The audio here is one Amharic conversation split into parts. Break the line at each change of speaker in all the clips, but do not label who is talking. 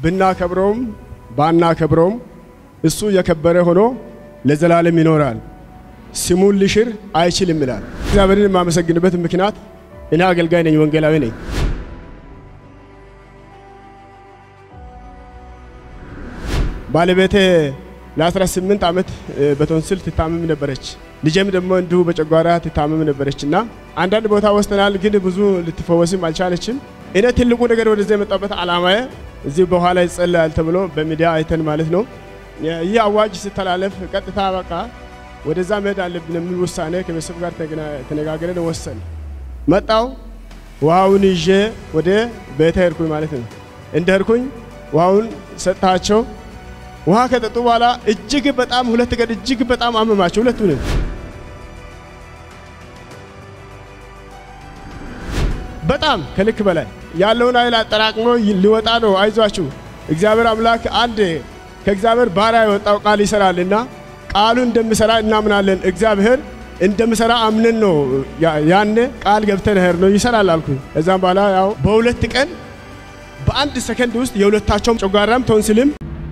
ብናከብረውም ባናከብረውም እሱ የከበረ ሆኖ ለዘላለም ይኖራል። ስሙን ሊሽር አይችልም ይላል። እግዚአብሔርን የማመሰግንበት ምክንያት እኔ አገልጋይ ነኝ፣ ወንጌላዊ ነኝ። ባለቤቴ ለ18 ዓመት በቶንስል ትታመም ነበረች። ልጄም ደግሞ እንዲሁ በጨጓራ ትታመም ነበረች እና አንዳንድ ቦታ ወስደናል፣ ግን ብዙ ልትፈወስም አልቻለችም። እኔ ትልቁ ነገር ወደዚህ የመጣበት ዓላማዬ እዚህ በኋላ ይጸለያል ተብሎ በሚዲያ አይተን ማለት ነው። ይህ አዋጅ ሲተላለፍ ቀጥታ በቃ ወደዛ መሄድ አለብን የሚል ውሳኔ ከቤተሰብ ጋር ተነጋግረን ወሰን መጣው። ውሃውን ይዤ ወደ ቤተ ሄድኩኝ ማለት ነው። እንደ ሄድኩኝ ውሃውን ሰጥታቸው ውሃ ከጠጡ በኋላ እጅግ በጣም ሁለት ቀን እጅግ በጣም አመማቸው ሁለቱንም። በጣም ከልክ በላይ ያለውን ኃይል አጠራቅሞ ሊወጣ ነው። አይዟችሁ እግዚአብሔር አምላክ አንድ ከእግዚአብሔር ባሪያ የወጣው ቃል ይሰራልና ቃሉ እንደሚሰራ እናምናለን። እግዚአብሔር እንደሚሰራ አምነን ነው ያኔ ቃል ገብተን ሄር ነው ይሰራል አልኩኝ። እዛም በኋላ ያው በሁለት ቀን በአንድ ሰከንድ ውስጥ የሁለታቸውም ጨጓራም ቶንስልም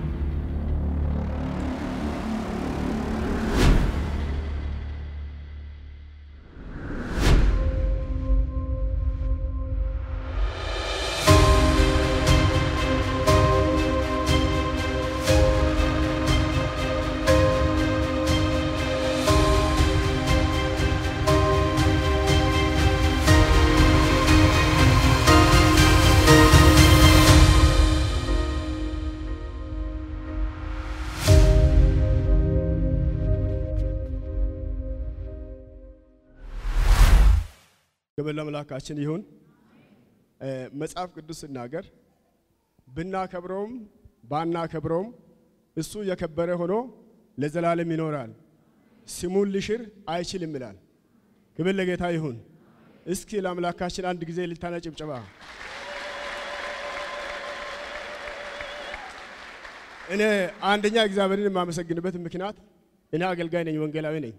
ክብር ለአምላካችን ይሁን። መጽሐፍ ቅዱስ ሲናገር ብናከብረውም ባናከብረውም እሱ የከበረ ሆኖ ለዘላለም ይኖራል፣ ስሙን ሊሽር አይችልም ይላል። ክብር ለጌታ ይሁን። እስኪ ለአምላካችን አንድ ጊዜ እልልታና ጭብጨባ። እኔ አንደኛ እግዚአብሔርን የማመሰግንበት ምክንያት እኔ አገልጋይ ነኝ፣ ወንጌላዊ ነኝ።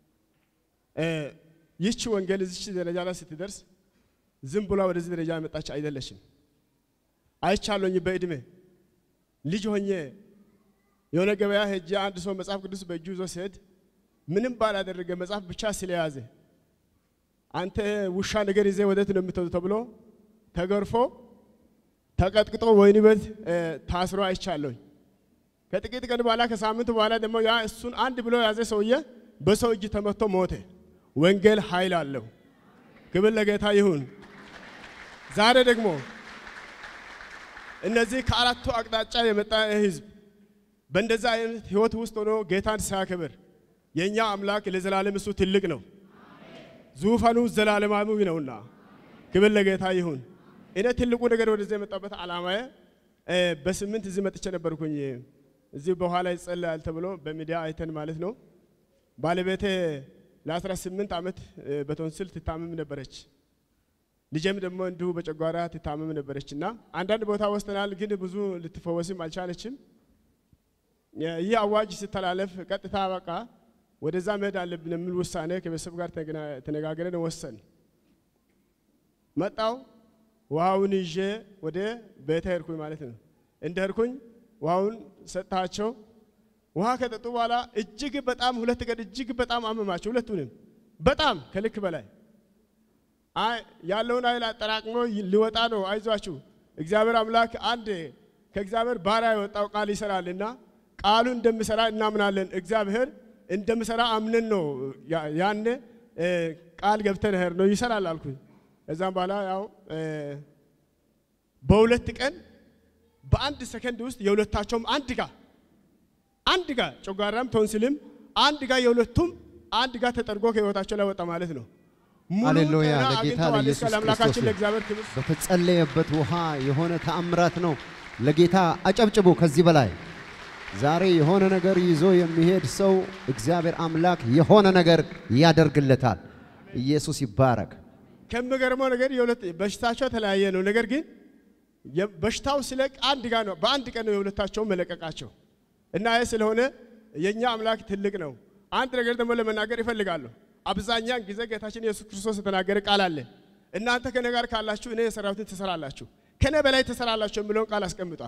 ይህች ወንጌል እዚች ደረጃ ላይ ስትደርስ ዝም ብላ ወደዚህ ደረጃ የመጣች አይደለችም። አይቻለኝ በእድሜ ልጅ ሆኜ የሆነ ገበያ ሄጄ አንድ ሰው መጽሐፍ ቅዱስ በእጁ ይዞ ሲሄድ ምንም ባላደረገ መጽሐፍ ብቻ ስለያዘ አንተ ውሻ ነገር ይዘ ወዴት ነው የምትሄዱ ተብሎ ተገርፎ ተቀጥቅጦ ወህኒ ቤት ታስሮ አይቻለኝ። ከጥቂት ቀን በኋላ ከሳምንት በኋላ ደግሞ ያ እሱን አንድ ብሎ የያዘ ሰውዬ በሰው እጅ ተመቶ ሞተ። ወንጌል ኃይል አለው። ክብር ለጌታ ይሁን። ዛሬ ደግሞ እነዚህ ከአራቱ አቅጣጫ የመጣ ህዝብ በእንደዛ አይነት ህይወት ውስጥ ሆኖ ጌታን ሲያከብር የእኛ አምላክ ለዘላለም እሱ ትልቅ ነው። ዙፋኑ ዘላለማዊ ነውና ክብር ለጌታ ይሁን። እኔ ትልቁ ነገር ወደዚህ የመጣበት ዓላማዬ በስምንት እዚህ መጥቼ ነበርኩኝ። እዚህ በኋላ ይጸለያል ተብሎ በሚዲያ አይተን ማለት ነው ባለቤቴ ለ18 ዓመት በቶንስል ትታመም ነበረች። ልጄም ደግሞ እንዲሁ በጨጓራ ትታመም ነበረች እና አንዳንድ ቦታ ወስደናል፣ ግን ብዙ ልትፈወስም አልቻለችም። ይህ አዋጅ ሲተላለፍ ቀጥታ በቃ ወደዛ መሄድ አለብን የሚል ውሳኔ ከቤተሰብ ጋር ተነጋግረን ወሰን መጣው። ውሃውን ይዤ ወደ ቤተ ሄድኩኝ ማለት ነው። እንደ ሄድኩኝ ውሃውን ሰጥታቸው ውሃ ከጠጡ በኋላ እጅግ በጣም ሁለት ቀን እጅግ በጣም አመማቸው ሁለቱንም በጣም ከልክ በላይ ያለውን ኃይል አጠራቅሞ ሊወጣ ነው። አይዟችሁ እግዚአብሔር አምላክ አንድ ከእግዚአብሔር ባሪያ የወጣው ቃል ይሰራልና ቃሉ እንደሚሰራ እናምናለን። እግዚአብሔር እንደሚሰራ አምነን ነው ያኔ ቃል ገብተን ሄር ነው ይሰራል አልኩኝ። እዛም በኋላ ያው በሁለት ቀን በአንድ ሰከንድ ውስጥ የሁለታቸውም አንድ ጋር አንድ ጋር ጨጓራም ቶንስልም አንድ ጋር የሁለቱም አንድ ጋር ተጠርጎ ከህይወታቸው ላይ ወጣ ማለት ነው።
ሃሌሉያ! ለጌታ ለኢየሱስ
ለአምላካችን
ክርስቶስ
ለእግዚአብሔር ክብር
በተጸለየበት ውሃ የሆነ ተአምራት ነው። ለጌታ አጨብጭቡ። ከዚህ በላይ ዛሬ የሆነ ነገር ይዞ የሚሄድ ሰው እግዚአብሔር አምላክ የሆነ ነገር ያደርግለታል። ኢየሱስ ይባረክ።
ከሚገርመው ነገር የሁለት በሽታቸው የተለያየ ነው። ነገር ግን የ- በሽታው ሲለቅ አንድ ጋር ነው፣ በአንድ ቀን ነው የሁለታቸውን መለቀቃቸው እና ይህ ስለሆነ የእኛ አምላክ ትልቅ ነው። አንድ ነገር ደግሞ ለመናገር ይፈልጋለሁ። አብዛኛን ጊዜ ጌታችን ኢየሱስ ክርስቶስ የተናገረ ቃል አለ። እናንተ ከኔ ጋር ካላችሁ እኔ የሰራሁትን ትሰራላችሁ፣ ከኔ በላይ ትሰራላችሁ የሚለውን ቃል አስቀምጧል።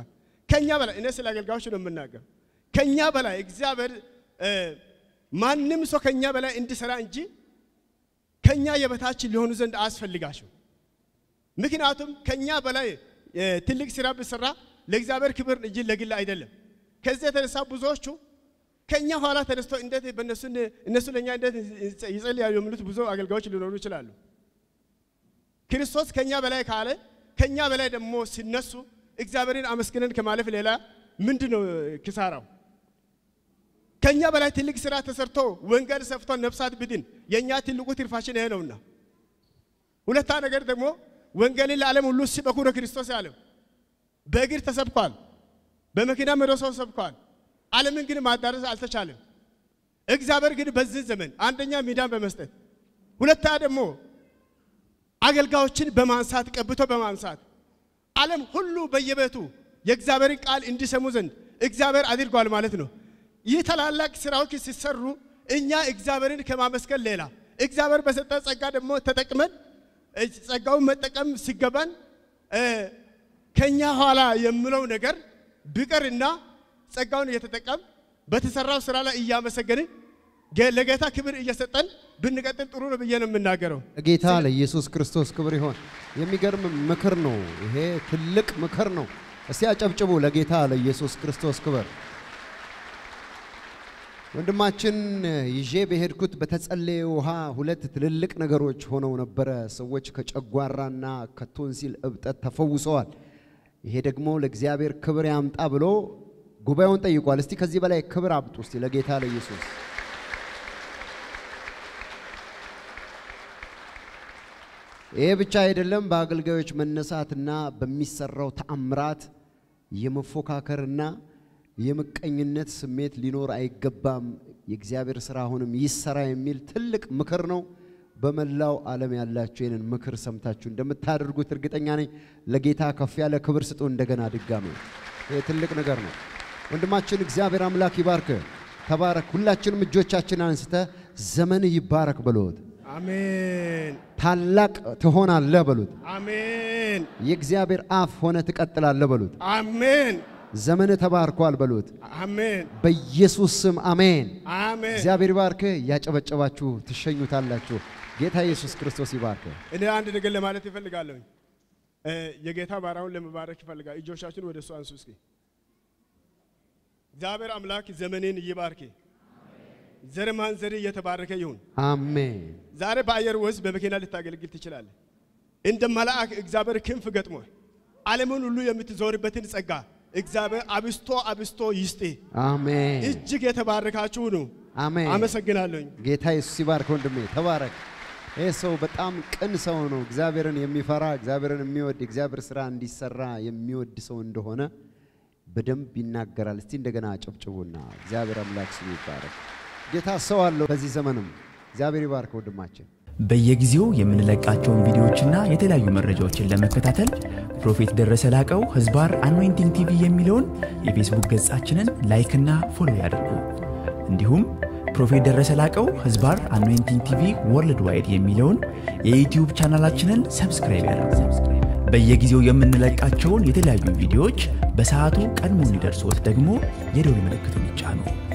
ከኛ በላይ እኔ ስለ አገልጋዮች ነው የምናገር። ከኛ በላይ እግዚአብሔር እ፣ ማንም ሰው ከኛ በላይ እንዲሰራ እንጂ ከኛ የበታች ሊሆኑ ዘንድ አያስፈልጋቸው። ምክንያቱም ከኛ በላይ እ፣ ትልቅ ስራ ብሰራ ለእግዚአብሔር ክብር እንጂ ለግል አይደለም። ከዚህ የተነሳ ብዙዎቹ ከኛ ኋላ ተነስቶ እንዴት በእነሱ እነሱ ለእኛ እንዴት ይጸልያሉ የሚሉት ብዙ አገልጋዮች ሊኖሩ ይችላሉ። ክርስቶስ ከኛ በላይ ካለ ከኛ በላይ ደግሞ ሲነሱ እግዚአብሔርን አመስግነን ከማለፍ ሌላ ምንድን ነው ኪሳራው? ከኛ በላይ ትልቅ ስራ ተሰርቶ ወንጌል ሰፍቶ ነፍሳት ብድን የእኛ ትልቁ ትርፋችን ይሄ ነውና፣ ሁለታ ነገር ደግሞ ወንጌልን ለዓለም ሁሉ ስበኩ ነው ክርስቶስ ያለው። በእግር ተሰብኳል፣ በመኪና መዶ ሰው ሰብኳል። ዓለምን ግን ማዳረስ አልተቻለም። እግዚአብሔር ግን በዚህ ዘመን አንደኛ ሚዳን በመስጠት ሁለታ ደግሞ አገልጋዮችን በማንሳት ቀብቶ በማንሳት ዓለም ሁሉ በየቤቱ የእግዚአብሔርን ቃል እንዲሰሙ ዘንድ እግዚአብሔር አድርጓል ማለት ነው። ይህ ታላላቅ ስራዎች ሲሰሩ እኛ እግዚአብሔርን ከማመስገን ሌላ እግዚአብሔር በሰጠ ጸጋ ደግሞ ተጠቅመን እ፣ ጸጋውን መጠቀም ሲገባን እ፣ ከኛ ኋላ የምለው ነገር ቢቀርና ጸጋውን እየተጠቀም በተሰራው ስራ ላይ እያመሰገንን ጌ- ለጌታ ክብር እየሰጠን ብንቀጥል ጥሩ ነው ብዬ ነው የምናገረው።
ጌታ ለኢየሱስ ክርስቶስ ክብር ይሆን። የሚገርም ምክር ነው ይሄ፣ ትልቅ ምክር ነው። እስቲ አጨብጭቡ ለጌታ ለኢየሱስ ክርስቶስ ክብር። ወንድማችን ይዤ በሄድኩት በተጸለየ ውሃ ሁለት ትልልቅ ነገሮች ሆነው ነበረ። ሰዎች ከጨጓራና ከቶንሲል እብጠት ተፈውሰዋል። ይሄ ደግሞ ለእግዚአብሔር ክብር ያምጣ ብሎ ጉባኤውን ጠይቋል። እስቲ ከዚህ በላይ ክብር አምጡ እስቲ ለጌታ ለኢየሱስ ይሄ ብቻ አይደለም። በአገልጋዮች መነሳትና በሚሰራው ተአምራት የመፎካከርና የምቀኝነት ስሜት ሊኖር አይገባም። የእግዚአብሔር ስራ አሁንም ይሰራ የሚል ትልቅ ምክር ነው። በመላው ዓለም ያላችሁ ይህንን ምክር ሰምታችሁ እንደምታደርጉት እርግጠኛ ነኝ። ለጌታ ከፍ ያለ ክብር ስጡ። እንደገና ድጋሜ ይህ ትልቅ ነገር ነው። ወንድማችን እግዚአብሔር አምላክ ይባርክ። ተባረክ። ሁላችንም እጆቻችን አንስተ ዘመን ይባረክ በሉት።
አሜን
ታላቅ ትሆናለህ በሉት።
አሜን
የእግዚአብሔር አፍ ሆነ ትቀጥላለህ በሉት።
አሜን
ዘመን ተባርኳል በሉት።
አሜን
በኢየሱስ ስም አሜን።
አሜን።
እግዚአብሔር ይባርክ። እያጨበጨባችሁ ትሸኙታላችሁ። ጌታ ኢየሱስ ክርስቶስ ይባርክ።
እኔ አንድ ነገር ለማለት ይፈልጋለሁኝ። እ፣ የጌታ ባሪያውን ለመባረክ ይፈልጋል። እጆቻችን ወደ እሱ አንሱ እስኪ። እግዚአብሔር አምላክ ዘመኔን ይባርክ። ዘር ማንዘር እየተባረከ ይሁን።
አሜን።
ዛሬ በአየር ውስጥ በመኪና ልታገለግል ትችላለህ። እንደ መልአክ እግዚአብሔር ክንፍ ገጥሞ ዓለምን ሁሉ የምትዞርበትን ጸጋ እግዚአብሔር አብስቶ አብስቶ ይስጤ።
አሜን።
እጅግ የተባረካችሁ ነው።
አሜን።
አመሰግናለሁኝ።
ጌታ ኢየሱስ ይባርክ። ወንድሜ ተባረክ። ይህ ሰው በጣም ቅን ሰው ነው። እግዚአብሔርን የሚፈራ እግዚአብሔርን የሚወድ የእግዚአብሔር ስራ እንዲሰራ የሚወድ ሰው እንደሆነ በደንብ ይናገራል። እስቲ እንደገና ጨብጭቡና እግዚአብሔር አምላክ ስሙ ይባረክ። ጌታ ሰው አለው በዚህ ዘመንም። እግዚአብሔር ይባርክ ወንድማችን።
በየጊዜው የምንለቃቸውን ቪዲዮዎችና የተለያዩ መረጃዎችን ለመከታተል ፕሮፌት ደረሰ ላቀው ህዝባር አኖይንቲንግ ቲቪ የሚለውን የፌስቡክ ገጻችንን ላይክና ፎሎ ያድርጉ። እንዲሁም ፕሮፌት ደረሰ ላቀው ህዝባር አኖይንቲንግ ቲቪ ወርልድ ዋይድ የሚለውን የዩትዩብ ቻናላችንን ሰብስክራይብ ያድርጉ። በየጊዜው የምንለቃቸውን የተለያዩ ቪዲዮዎች በሰዓቱ ቀድሞ እንዲደርሶት ደግሞ የደውል ምልክቱን ይጫኑ።